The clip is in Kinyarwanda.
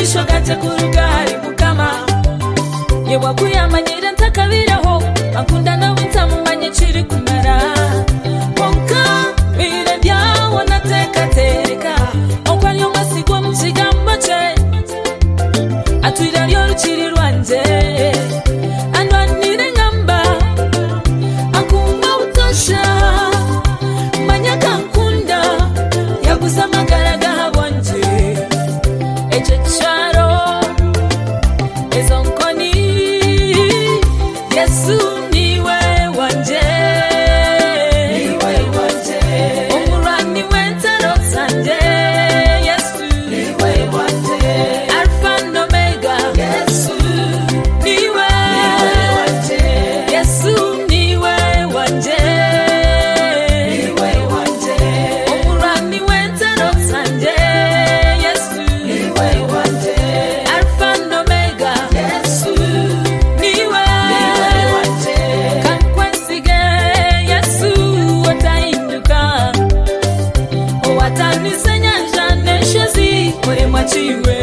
ategura mukama yewakuyamanyira ntakabiraho akunda nawe ntamumanye kiri kumara konka bire byawo natekatereka okwo ariyo masigwa mu kigambo cye atwira ryo rukiri rwanjye andwanire nkamba akumva butosha manya kankunda yaguze amagara agahabonje ecyo cyaro izo nkoni yesu niwe wanjye niwe wanjye umurani w'inzara zanjye yesu niwe wanjye alfa n'omega yesu niwe wanjye yesu niwe wanjye niwe wanjye umurani w'inzara zanjye yesu niwe wanjye alfa n'omega yesu niwe wanjye kandi kwesige yesu utahinduka uwatanise nyanja neshe zikoye mwaciwe